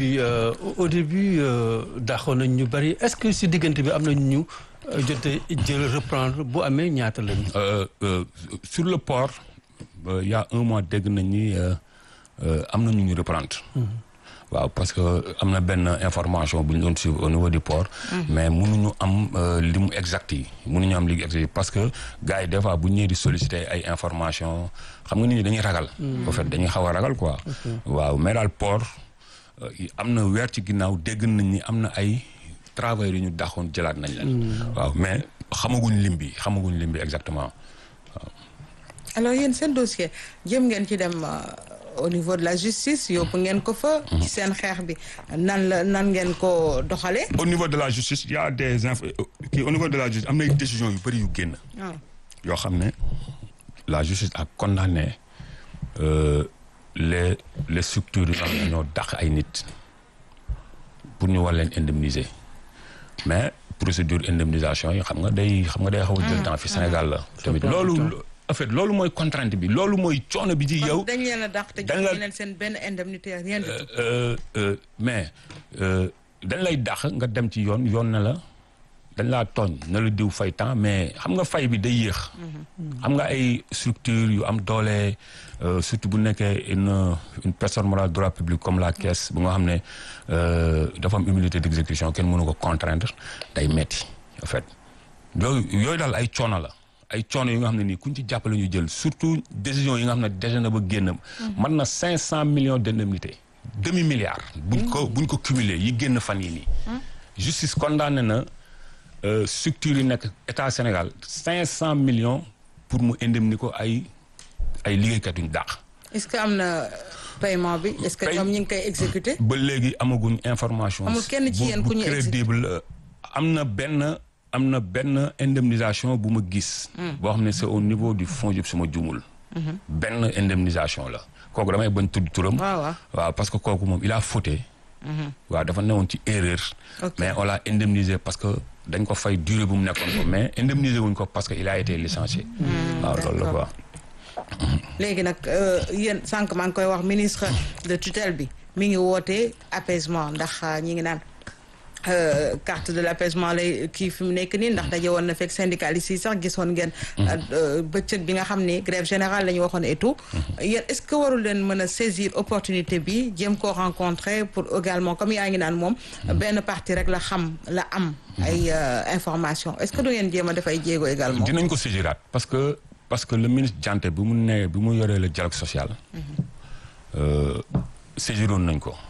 bi au début daaxoon nañ ñu bari est-ce que si diggante bi am na ñu jotee jël reprendre bu amee ñaata lañu. sur le port il y a un mois dégg nañ ni am na ñu ñu reprendre. waaw parce que am na benn information bu ñu doon suivre au niveau du port. mais mënuñu am li mu exact yi mënuñu am li exact yi parce que gars yi des fois bu ñu ñëwee di solliciter ay information xam nga nit ñi dañuy ragal. en fait dañuy xaw a ragal quoi. waaw mais daal port am na weer ci ginnaaw dégg nañ ni am na ay travailleurs yu ñu daxoon jëlaat nañ leen. waaw mais xamaguñ lim bi xamaguñ lim bi exactement waaw. alors yéen seen dossier jëm ngeen ci dem. au niveau de la justice yóbbu ngeen ko fa. ci seen xeex bi nan la nan ngeen ko doxalee. au niveau de la justice il y a des infos kii au niveau de la justice am na ay décisions yu bëri yu génn. yoo xam ne la justice a condamné les les structures yi nga xam ne ñoo dàq ay nit pour ñu war leen indemniser mais procédure indemnisation yi xam nga day xam nga day xaw a jël temps fi Sénégal la. tamit loolu. en fait loolu mooy contrainte bi loolu mooy coono bi ci yow. dañ leen a dàq te jox leen seen benn indemnité rien du tout. mais dañ lay dàq nga dem ci yoon yoon na la dañ laa tooñ na la diw fay temps mais xam nga fay bi day yéex. xam nga ay structure yu am doole surtout bu nekkee une une personne morale droit public comme la caisse bu nga xam ne dafa am immunité d'exécution kenn mënu ko contraindre day metti en fait yooyu yooyu daal ay coono la. ay coono yi nga xam ne nii kuñ ci jàppale ñu jël surtout décision yi nga xam ne déjà na ba génn. mën na cinq cent millions d'indemnités demi milliard. buñ ko buñ ko cumuler yi génn fan yi nii. justice condamné na structure yi nekk état Sénégal cinq cent millions pour mu indemniser ko ay ay liggéeykat yuñ dàq. est-ce que am na paiement bi. est-ce que ñoom ñu ngi koy exécuter. ba léegi amaguñ information. amul kenn ci yéen ku ñu crédible am na benn. am na benn indemnisation bu ma gis. boo xam ne c'est au niveau du fonds yëpp suma jumul. benn indemnisation la. kooku damay bañ tudd turam. waaw waaw parce que kooku moom il a fauté. waaw dafa newoon ci erreur. mais on l'a indemnisé parce que dañ ko fay durée bu mu nekkoon ko mais indemnisé wuñ ko parce que il a été licencié. waaw loolu la quoi. léegi nag yéen sànq maa ngi koy wax ministre de tutelle bi mi ngi woote apaisement ndax ñi ngi naan. carte de l'apaisement lay kii fi mu nekk nii ndax daje woon na fekk syndicalistes yi sax gisoon ngeen. bëccëg bi nga xam ni grève générale la ñu waxoon et tout. yéen est-ce que warul leen mën a saisir opportunité bi jéem koo rencontrer pour également comme yaa ngi naan moom. benn partie rek la xam la am. ay information est-ce que du ngeen jéem a def ay jéego également. dinañ ko saisiraat parce que parce que le ministre Dianté bi mu nee bi mu yoree le dialogue social. saisiroon nañ ko.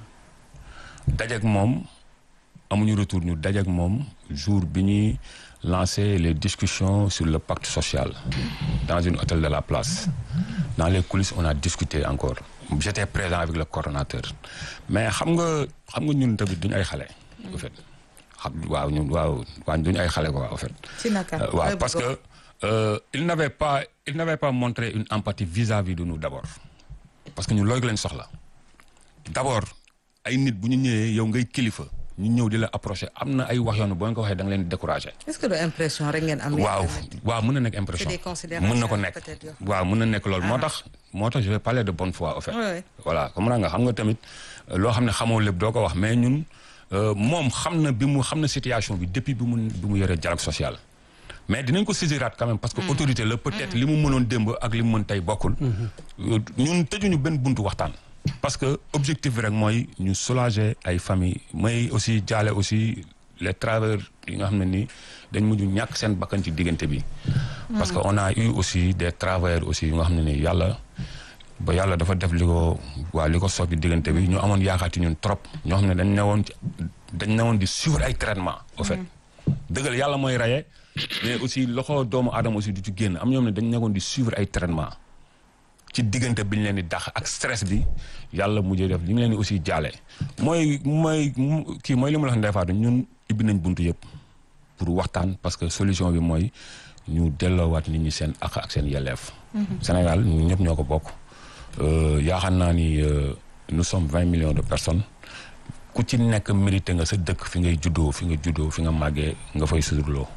dajeeg moom. amuñu retour ñu dajeek moom jour bi ñuy lancer les discussions sur le pacte social dans une hôtel de la place dans les coulisses on a discuté encore j'étais présent avec le coordonnateur mais xam nga xam nga ñun tamit duñu ay xale en fait xam waaw ñun waaw waaw duñu ay xale quoi en fait si naka waaw parce que euh, il n'avait pas il n'avait pas montré une empathie vis-à-vis de nous d'abord parce que ñun loolu lañ soxla d'abord ay nit bu ñu ñëwee yow ngay kilifa ñu ñëw di la approcher am na ay wax yoon boo ko waxee da nga leen décourager. est-ce que de impression rek ngeen am. waaw waaw mën na nekk impression. c'est des considérations mën na ko nekk waaw mën na nekk loolu moo tax. moo tax je vais parler de bonne foi en fait. voilà comme nga xam nga tamit loo xam ne xamoo lépp doo ko wax mais ñun moom xam na bi mu xam na situation bi depuis bi mu bi mu yoree dialogue social. mais dinañ ko saisiraat quand même parce que autorité la peut-être li mu mënoon démb ak li mu mën tey bokkul. ñun tëjuñu benn buntu waxtaan. parce que objectif bi rek mooy ñu soulager ay famille mooy aussi jaale aussi les travailleurs yi nga xam ne ni dañ mujj ñàkk seen bakkan ci diggante bi. parce que on a eu aussi des travailleurs aussi yu nga xam ne ni yàlla ba yàlla dafa def li ko waa li ko soog ci diggante bi ñu amoon yaakaar ci ñun trop ñoo xam ne dañ newoon ci dañ newoon di suivre ay traitement au fait dëggal yàlla mooy raye mais aussi loxo doomu aadama aussi du ci génn am ñoom ne dañ nekkoon di suivre ay traitement ci diggante bi ñu leen di dax ak stress bi yàlla mujjee def li ñu leen di aussi jaale mooy mooy kii mooy li ma la wax Ndeye Fatou ñun ibbi nañ buntu yëpp pour waxtaan parce que solution bi mooy ñu delloowaat nit ñi seen ak ak seen yelleef. Sénégal ñun ñëpp ñoo ko bokk. yaakaar naa ni nous sommes vingt millions de personnes ku ci nekk mérité nga sa dëkk fi ngay juddoo fi nga juddoo fi nga màggee nga fay suturloo.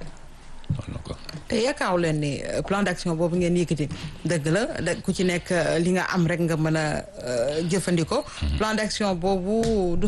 te yaakaaru leen ni plan d'action boobu ngeen yëkkati dëgg la da ku ci nekk li nga am rek nga mën a jëfandikoo. plan d'action boobu